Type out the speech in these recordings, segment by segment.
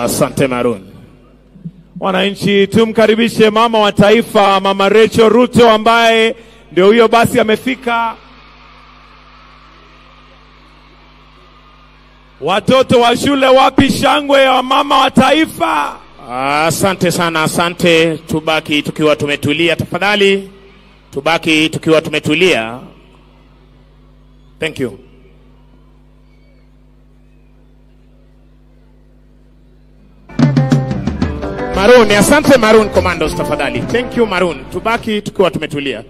Asante Maroon. Wananchi, tumkaribishe mama wa taifa, Mama Rachel Ruto ambaye ndio huyo basi amefika. Watoto wa shule, wapi shangwe ya mama wa taifa? Asante sana, asante. Tubaki tukiwa tumetulia tafadhali, tubaki tukiwa tumetulia. Thank you. Maroon, asante Maroon Commandos tafadhali. Thank you Maroon. Tubaki tukiwa tumetulia.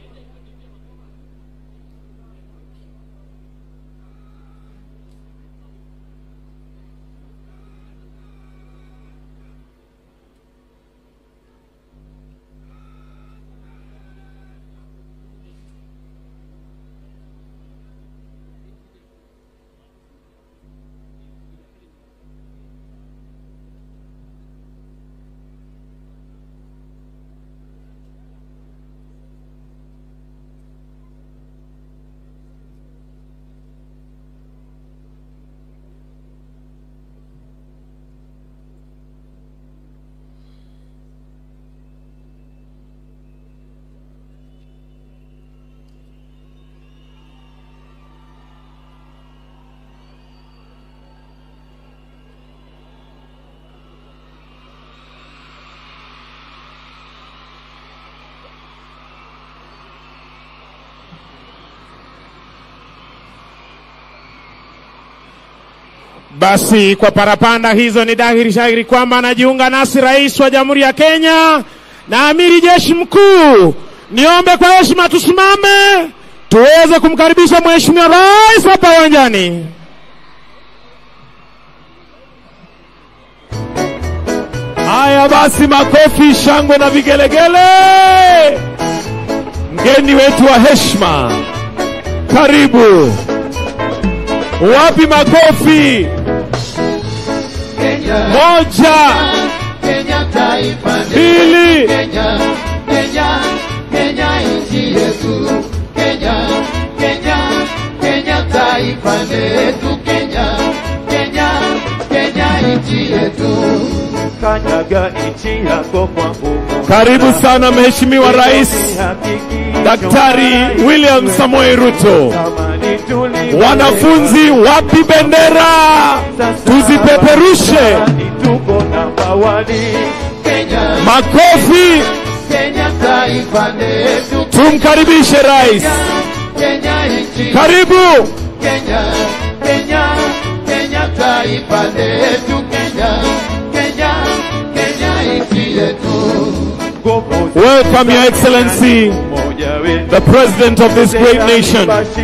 Basi kwa parapanda hizo ni dhahiri shahiri kwamba anajiunga nasi rais wa Jamhuri ya Kenya na amiri jeshi mkuu. Niombe kwa heshima tusimame tuweze kumkaribisha mheshimiwa rais hapa uwanjani. Haya basi, makofi, shangwe na vigelegele. Mgeni wetu wa heshima, karibu. Wapi makofi? Kenya, Moja, Kenya taifa letu. mbili, Kenya, Kenya, Kenya nchi yetu. Kenya, Kenya, Kenya taifa letu. Kenya, Kenya, Kenya nchi yetu. kanyaga nchi yako kwa nguvu. karibu sana Mheshimiwa Rais Hakiki Daktari William Samoei Ruto. Amani tulivu. Wanafunzi, wapi bendera? Tuzipeperushe. Amani tuko namba wani. Kenya, Makofi, Kenya taifa letu. tumkaribishe rais. Kenya nchi Karibu. Kenya, Kenya, Kenya taifa letu. Kenya, Kenya, Kenya nchi yetu. Nguvu Welcome, Your Excellency, moja wetu. the President of this great nation,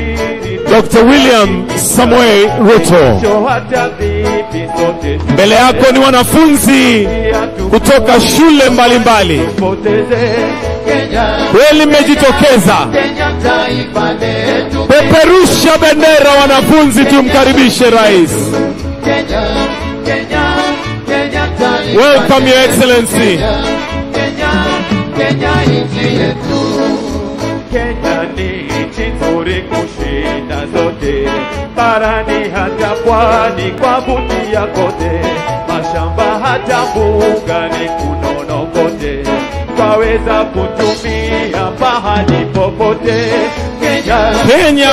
Dr. William Samoei Ruto. hata vipi sote Mbele yako ni wanafunzi kutoka shule mbalimbali. tupoteze Kenya, Kweli mmejitokeza. Kenya taifa letu. Peperusha bendera wanafunzi, tumkaribishe rais. Kenya, Kenya, Kenya taifa Welcome, Your letu. Excellency. Kenya, Kenya nchi yetu. Kenya ni nchi nzuri kushinda zote, barani hata pwani kwa vutia kote, mashamba hata mbugani kunono kote, twaweza kutumia pahali popote. Kenya, Kenya,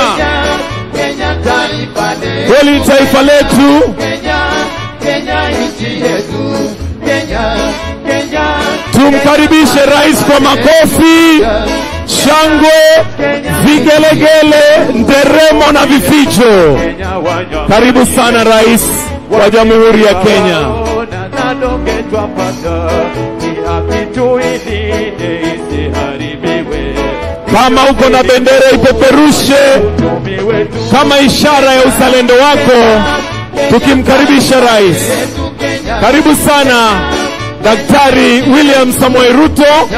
Kenya taifa letu. kweli taifa letu. Kenya, Kenya nchi yetu. Kenya, Kenya, Tumkaribishe rais kwa makofi, shangwe, vigelegele, nderemo na vifijo. Kenya wanywa Karibu sana rais wa Jamhuri ya Kenya. Ona nadonge twapata, ni haki tuilinde isiharibiwe. Kama uko na bendera ipeperushe Uchumi wetu kama ishara ya uzalendo wako, tukimkaribisha rais. Karibu sana Daktari William Samoei Ruto,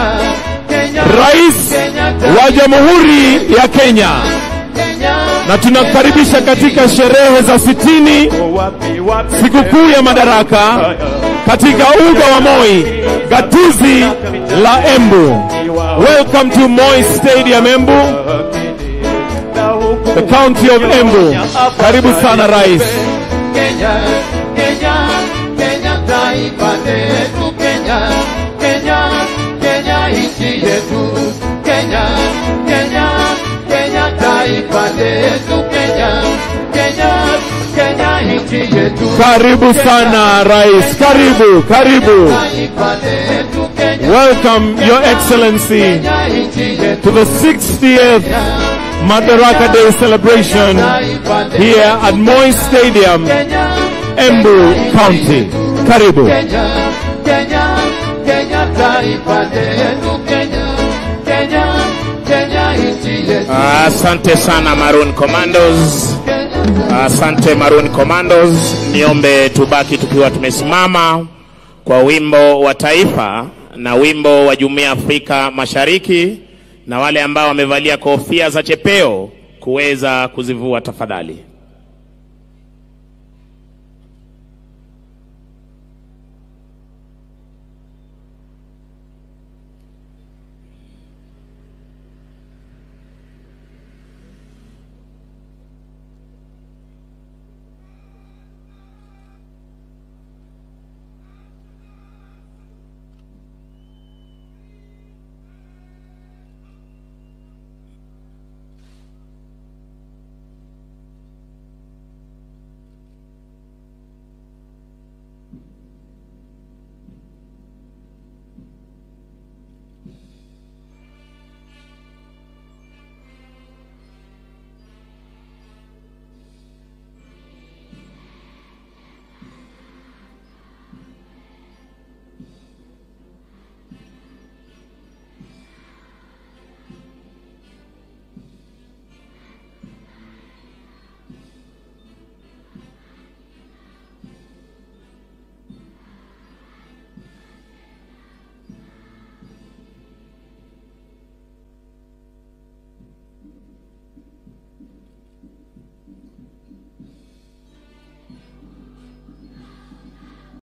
rais wa Jamhuri ya Kenya, na tunakukaribisha katika sherehe za sitini wapi wapi sikukuu ya madaraka katika uga wa Moi, gatuzi la Embu. Welcome to Moi Stadium Embu, na huku the county of Embu. Karibu sana rais. Kenya, Kenya, Kenya taifa taifa letu Kenya, Kenya, Kenya nchi yetu Kenya, Kenya, Kenya taifa letu Kenya, Kenya, Kenya nchi yetu Karibu sana rais, karibu, karibu. taifa letu Kenya, Welcome, Your Excellency, Kenya nchi yetu to the 60th Madaraka Day celebration taifa letu here at Moi Stadium, Kenya, Embu County. Karibu. Kenya, Kenya, Kenya taifa letu Kenya, Kenya, Kenya nchi yetu Asante sana Maroon Commandos. Kenya. Asante Maroon Commandos. Niombe tubaki tukiwa tumesimama kwa wimbo wa taifa na wimbo wa Jumuiya ya Afrika Mashariki, na wale ambao wamevalia kofia za chepeo kuweza kuzivua tafadhali.